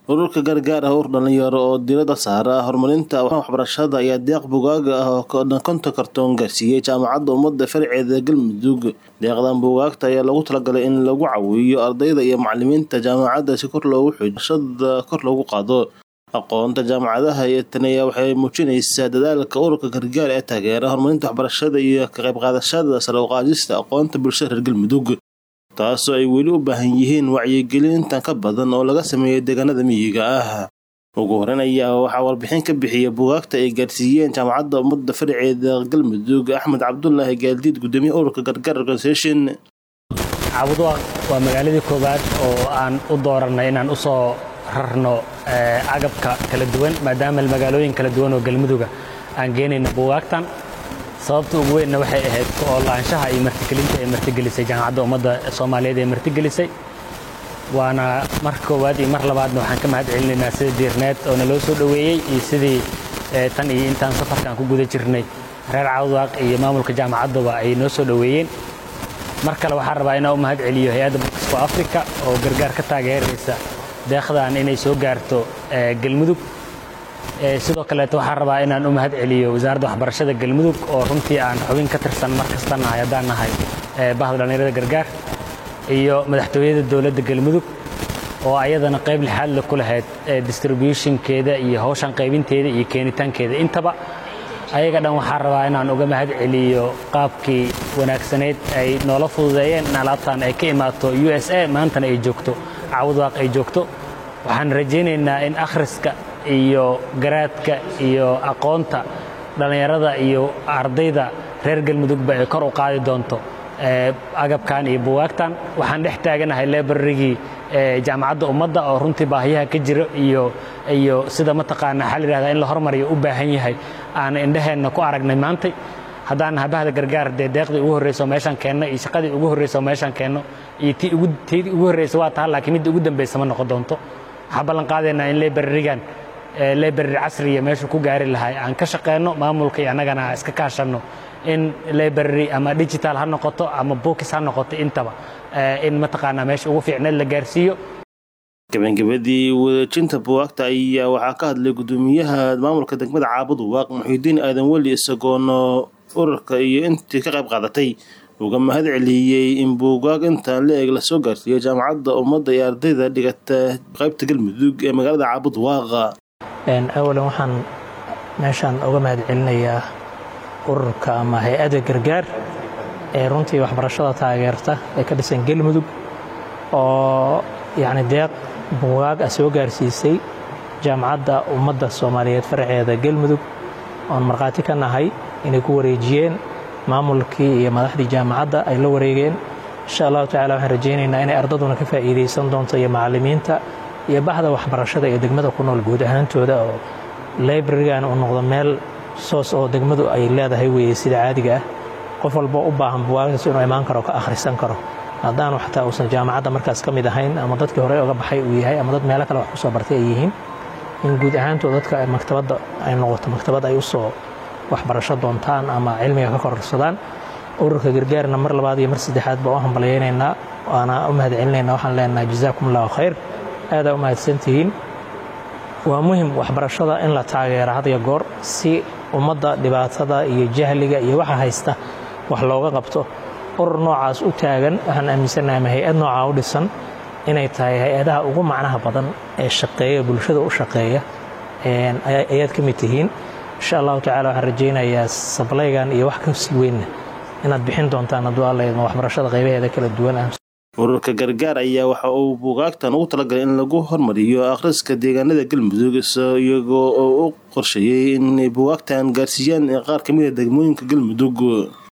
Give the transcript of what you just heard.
ururka gargaar ah ur dhalinyaro oo diiradda saara horumarinta waxbarashada ayaa deeq bugaaga ah oo konton kartoon gaarsiiyey jaamacadda ummadda farceeda galmudug deeqdan buugaagta ayaa lagu talagalay in lagu cawiyo ardayda iyo macalimiinta jaamacadda si kor loogu xujashada kor loogu qaado aqoonta jaamacadaha iyo taniya waxay muujinaysaa dadaalka ururka gargaar ee taageera horumarinta waxbarashada iyo ka qayb qaadashada sare u qaadista aqoonta bulshada reer galmudug taasoo ay weli u baahan yihiin wacyigelintan ka badan oo laga sameeyay deegaanada miyiga ah ugu horeyn ayaa waxaa warbixin ka bixiya buugaagta ay gaarsiiyeen jaamacadda ummadda faraceeda galmudug axmed cabdulaahi gaaldiid gudoomiye ururka gargaar organisation caabuduaq waa magaaladii koowaad oo aan u dooranay inaan u soo rarno agabka kala duwan maadaama magaalooyin kala duwan oo galmuduga aan geenayno buugaagtan sababta ugu weynna waxay ahayd oo laanshaha iyo martigelinta ee martigelisay jaamacadda ummadda soomaaliyeed ee martigelisay waana mar koowaad iyo mar labaadna waxaan ka mahad celinaynaa sida diirneed oo naloo soo dhoweeyey iyo sidii tan iyo intaan safarkaan ku guda jirnay reer cawdaaq iyo maamulka jaamacaddaba ay noo soo dhoweeyeen mar kale waxaan rabaa inaan u mahad celiyo hay-adda bukisko africa oo gargaar ka taageeraysa deekhdan inay soo gaarto galmudug sidoo kaleeto waxaan rabaa inaan u mahad celiyo wasaaradda waxbarashada galmudug oo runtii aan xubin ka tirsan mar kasta nahay haddaan nahay bahda dhallinyarada gargaar iyo madaxtooyada dowladda galmudug oo ayadana qayb lixaadle ku lahayd distributionkeeda iyo hawshan qaybinteeda iyo keenitaankeeda intaba ayaga dhan waxaan rabaa inaan uga mahad celiyo qaabkii wanaagsaneyd ay noola fududeeyeen in alaabtan ay ka imaato u s a maantana ay joogto cawdaaq ay joogto waxaan rajaynaynaa in akhriska iyo garaadka iyo aqoonta dhallinyarada iyo ardayda reer galmudugba ay kor u qaadi doonto agabkan iyo buwaagtan waxaan dhex taaganahay lebararigii jaamacadda ummadda oo runtii baahiyaha ka jira iyo iyo sida mataqaanaa waxaa la yidhahdaa in la hormariyo u baahan yahay aan indhaheenna ku aragnay maantay haddaan habahda gargaar dee deeqdii ugu horreyso meeshaan keenno iyo shaqadii ugu horreyso meeshaan keenno iyo tii ugu tii ugu horreysa waa taha laakiin midda ugu dambaysa ma noqon doonto waxaan ballan qaadaynaa in lebararigan lebarari casriya meeshu ku gaari lahay aan ka shaqeenno maamulka iyo annagana iska kaashanno in library ama digital ha noqoto ama bookis ha noqoto intaba in mataqaanaa meesha ugu fiicneed la gaarsiiyo gabagabadii wareejinta buwaagta ayaa waxaa ka hadlay gudoomiyaha maamulka degmada caabadu waaq muxiudiin aadan weli isagoona ururka iyo intii ka qayb qaadatay uga mahad celiyey in buugaag intaan la eg lasoo gaarsiiyo jaamacadda ummadda iyo ardayda dhigata qaybta galmudug ee magaalada caabud waaqa awalan waxaan meeshaan uga mahad celinayaa ururka ama hay-adda gargaar ee runtii waxbarashada taageerta ee ka dhisan galmudug oo yacni deeq buugaag ah soo gaarsiisay jaamacadda ummadda soomaaliyeed faraceeda galmudug oon markhaati ka nahay inay ku wareejiyeen maamulkii iyo madaxdii jaamacadda ay la wareegeen insha allahu tacala waxaan rajaynaynaa inay ardaduna ka faa'iidaysan doonto iyo macallimiinta iyo bahda waxbarashada ee degmada ku nool guud ahaantooda oo librarigan uu noqdo meel soos oo degmadu ay leedahay weeye sida caadiga ah qof walboo u baahan buwaagtaas inuu imaan karo ka akhrisan karo haddaanu xataa uusan jaamacadda markaas ka mid ahayn ama dadkii horey oga baxay uu yahay ama dad meelo kale wax ku soo bartay ay yihiin in guud ahaantood dadka maktabadda ay noqoto maktabad ay u soo waxbarasho doontaan ama cilmiga ka kororsadaan ururka gargaarna mar labaad iyo mar saddexaad baa u hambalyaynaynaa waana u mahad celinaynaa waxaan leenahay jazaakum allahu khayr aadaa u mahadsantihiin waa muhim waxbarashada in la taageera had iyo goor si ummadda dhibaatada iyo jahliga iyo waxa haysta wax looga qabto urur noocaas u taagan waxaan aaminsannahay ama hay-ad noocaa u dhisan inay tahay hay-adaha ugu macnaha badan ee shaqeeya bulshada u shaqeeya ayaad ka mid tihiin insha allahu tacala waxaan rajaynayaa sablaygan iyo wax ka sii weynna inaad bixin doontaan hadduu alla idmo waxbarashada qaybaheeda kala duwan ah ururka gargaar ayaa waxa uu buugaagtan ugu talagalay in lagu hormariyo akhriska deegaanada galmudug iyagoo oo u qorsheeyey inay buugaagtan gaarsiiyaan qaar ka mid a degmooyinka galmudug